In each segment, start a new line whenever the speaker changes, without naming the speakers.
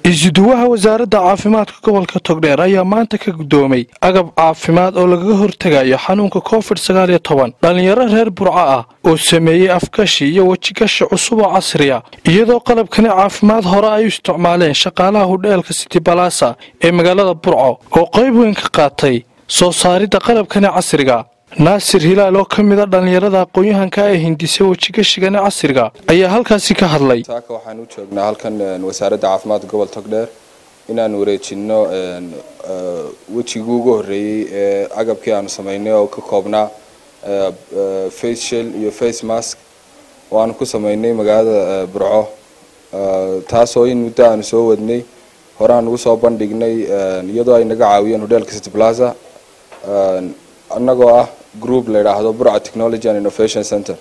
isuduwaha wasaaradda caafimaadka gobolka togdheer ayaa maanta ka guddoomay agab caafimaad oo lagaga hortegayo xanuunka covid sagaal iyo toban dhallinyaro reer burco ah oo sameeyey afgashi iyo wejigashi cusub oo casriya iyadoo qalabkani caafimaad hore ay u isticmaaleen shaqaalaha hudheelka city balasa ee magaalada burco oo qayb weyn ka qaatay soo saaridda qalabkani casriga naasir hilaal oo ka mid a dhallinyarada aqoon-yahanka ee hindisay wejigashigani casriga ayaa halkaasi ka hadlay
saaka waxaan u joognaa halkan wasaaradda caafimaadka gobol togdheer inaan wareejino wejigii ugu horreeyey ee agabkii aanu samaynay oo ka koobnaa face shell iyo face mask oo aanu ku samaynay magaalada burco taasoo in muddo aanu soo wadnay hore aan ugu soo bandhignay iyadoo ay naga caawiyeen hotelka city plaza annagoo ah group la yidhaahdo burca technology and innovation center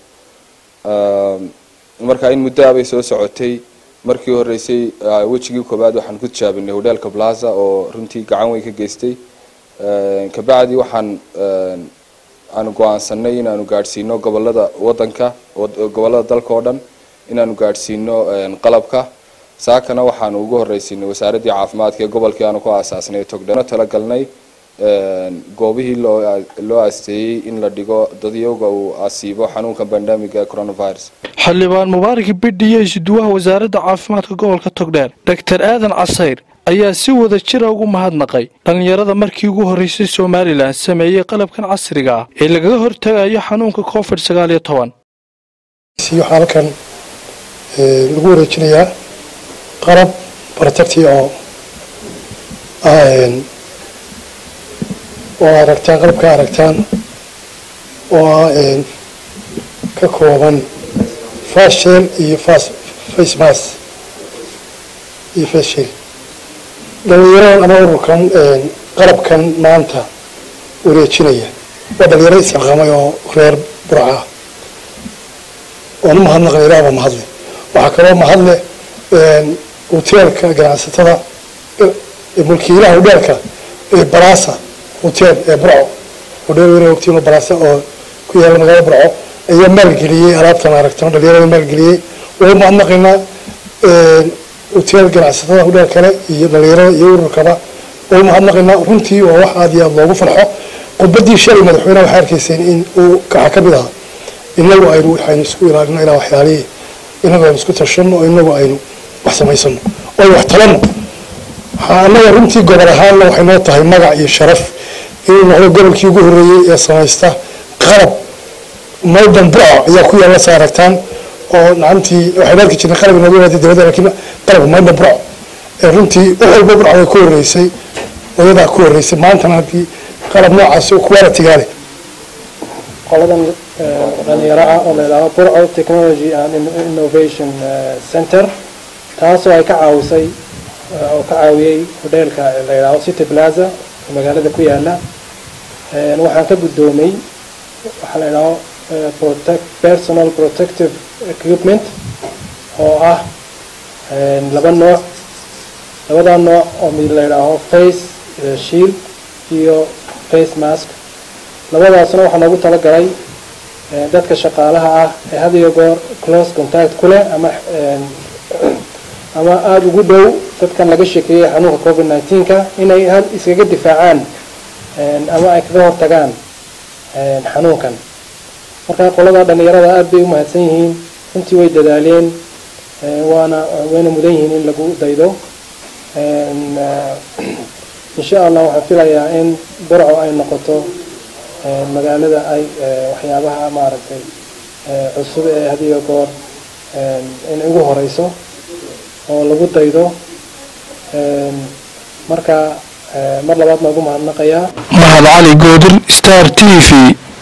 marka in muddo abay soo socotay markii horeysay wejigii koobaad waxaan ku tijaabinay hotelka plaza oo runtii gacan weyn ka geystay kabacdi waxaan aanu go-aansanay inaanu gaadhsiino gobolada wadanka gobolada dalka oo dhan inaanu gaadhsiino qalabka saakana waxaanu ugu horeysiinay wasaaraddii caafimaadka ee gobolkii aanu ku aasaasnay togdheer talagalnay goobihii loo aasteeyey in la dhigo dadyoga uu asiibo xanuunka bandamiga ee coronavirus
xildhibaan mubaarak bidhi iyo isuduwaha wasaaradda caafimaadka gobolka togdheer doctor aadan casayr ayaa si wada jira ugu mahadnaqay dhallinyarada markii ugu horreysay somalilan sameeyey qalabkan casriga ah ee lagaga hortagayo xanuunka covid sagaal iyo toban
waxaa halkan lagu wareejinayaa qalab protecti oo oo aragtaan qalabka aragtaan oo ah ka kooban fashel iyo face mas iyo fashel dhalinyaradan ama ururkan qalabkan maanta wareejinaya waa dhalinyaro isxilqamay oo reer burca oon u mahadnaqna ilaah baa mahadle waxaa kaloo mahadle hoteelka ganacsatada mulkiilaha hudheelka ee balasa hotel ee burco hodheel weyn ogtiin balasa oo ku yaala magaalada burco ayaa maalgeliyey alaabtan aragtano dhalinyarada maalgeliyey way mahadnaqaynaa hotel ganacsatada hudheel kale iyo dhalinyarada iyo ururkaba way mahadnaqaynaa runtii waa wax aad iyo aad loogu farxo khudbadii shalay madaxweyneha waxay arkayseen in uu kaxa ka mid ahaa inagu aynu waxaynu isku ilaalino ilaa waxyaalihii inagu aynu isku tashano oo inagu aynu wax samaysano oo wax talano annaga runtii gobol ahaanna waxay noo tahay magac iyo sharaf inuu noqdo gobolkii ugu horreeyey ee samaysta qalab maydan burco ayaa ku yaalla sa aragtaan oo nacantii waxaynu arki jirnay qalab inooga yimaada dibadda lakiin qalabka maydan burco ee runtii wax walba burco ay ku horreysay odadaa ku horreysay maantana haddii qalab noocaas oo quality-gaa leh
qoladan dhalinyaro ah oo la yidhahdo burco technology and innovation center taasoo ay ka caawisay oo ka caawiyey hodheelka la yidhahdo city plaza oo magaalada ku yaala waxaan ka guddoomay waxaa la yidhahdo protect personal protective equipment oo ah laba nooc labadaa nooc oo mid la yidhaaho face shield iyo face mask labadaasna waxaa loogu talagalay dadka shaqaalaha ah ee had iyo goor close contact ku leh ama ama aada ugu dhow dadkan laga sheekeeyey xanuunka covid nineteenka inay had iskaga difaacaan ama ay kaga hortagaan xanuunkan marka qolada dhalinyarada aada bay u mahadsan yihiin runtii way dadaaleen waana wayna mudan yihiin in lagu daydo insha allah waxaan filayaa in burco ay noqoto magaalada ay waxyaabaha maaragtay cusub ee had iyo goor inay ugu horeyso oo lagu daydo marka mar labaad noogu mahadnaqayaa
mahad cali goodir star t v